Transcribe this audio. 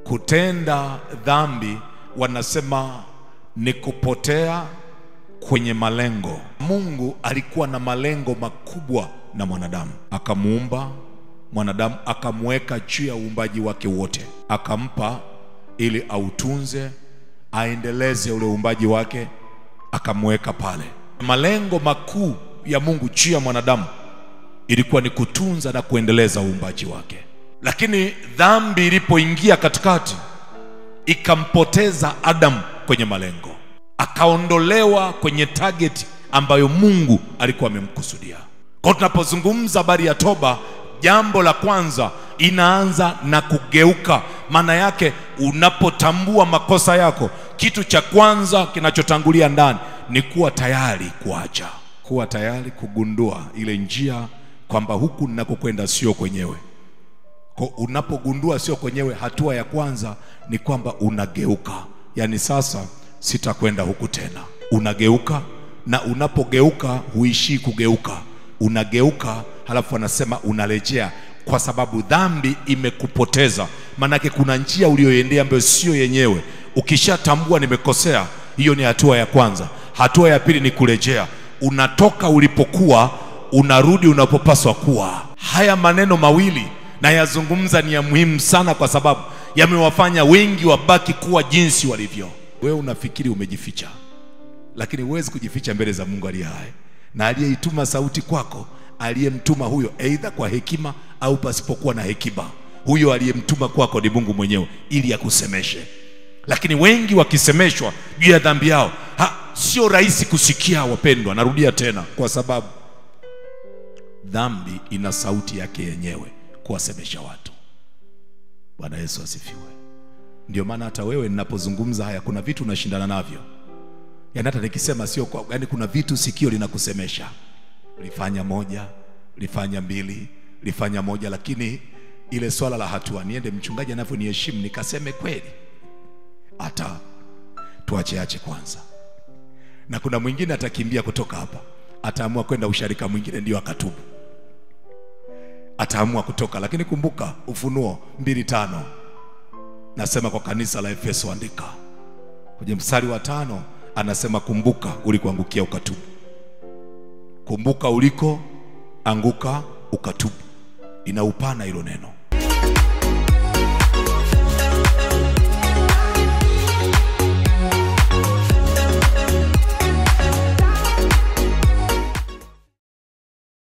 Kutenda dhambi wanasema ni kupotea kwenye malengo. Mungu alikuwa na malengo makubwa na mwanadamu, akamuumba mwanadamu, akamweka juu ya uumbaji wake wote, akampa ili autunze, aendeleze ule uumbaji wake, akamweka pale. Malengo makuu ya Mungu juu ya mwanadamu ilikuwa ni kutunza na kuendeleza uumbaji wake, lakini dhambi ilipoingia katikati ikampoteza Adamu kwenye malengo, akaondolewa kwenye target ambayo Mungu alikuwa amemkusudia. Kwa tunapozungumza habari ya toba, jambo la kwanza inaanza na kugeuka. Maana yake unapotambua makosa yako, kitu cha kwanza kinachotangulia ndani ni kuwa tayari kuacha, kuwa tayari kugundua ile njia kwamba huku ninakokwenda sio kwenyewe. Kwa unapogundua sio kwenyewe, hatua ya kwanza ni kwamba unageuka, yaani sasa sitakwenda huku tena. Unageuka, na unapogeuka huishii kugeuka, unageuka, halafu anasema unarejea, kwa sababu dhambi imekupoteza. Maanake kuna njia uliyoendea ambayo sio yenyewe. Ukishatambua nimekosea, hiyo ni hatua ya kwanza. Hatua ya pili ni kurejea, unatoka ulipokuwa, unarudi unapopaswa kuwa. Haya maneno mawili nayazungumza ni ya muhimu sana, kwa sababu yamewafanya wengi wabaki kuwa jinsi walivyo. Wewe unafikiri umejificha, lakini huwezi kujificha mbele za Mungu aliye hai na aliyeituma sauti kwako, aliyemtuma huyo, aidha kwa hekima au pasipokuwa na hekima. Huyo aliyemtuma kwako ni Mungu mwenyewe ili akusemeshe. Lakini wengi wakisemeshwa juu ya dhambi yao, ha, sio rahisi kusikia, wapendwa. Narudia tena, kwa sababu dhambi ina sauti yake yenyewe kuwasemesha watu. Bwana Yesu asifiwe. Ndio maana hata wewe ninapozungumza haya, kuna vitu unashindana navyo, yaani hata nikisema sio kwa, yaani kuna vitu sikio linakusemesha, lifanya moja, lifanya mbili, lifanya moja, lakini ile swala la hatua, niende mchungaji anavyoniheshimu nikaseme kweli, hata tuacheache kwanza. Na kuna mwingine atakimbia kutoka hapa, ataamua kwenda usharika mwingine, ndio akatubu ataamua kutoka. Lakini kumbuka Ufunuo mbili tano nasema kwa kanisa la Efeso, andika kwenye mstari wa tano, anasema kumbuka ulikoangukia ukatubu. Kumbuka uliko anguka ukatubu. Ina upana hilo neno.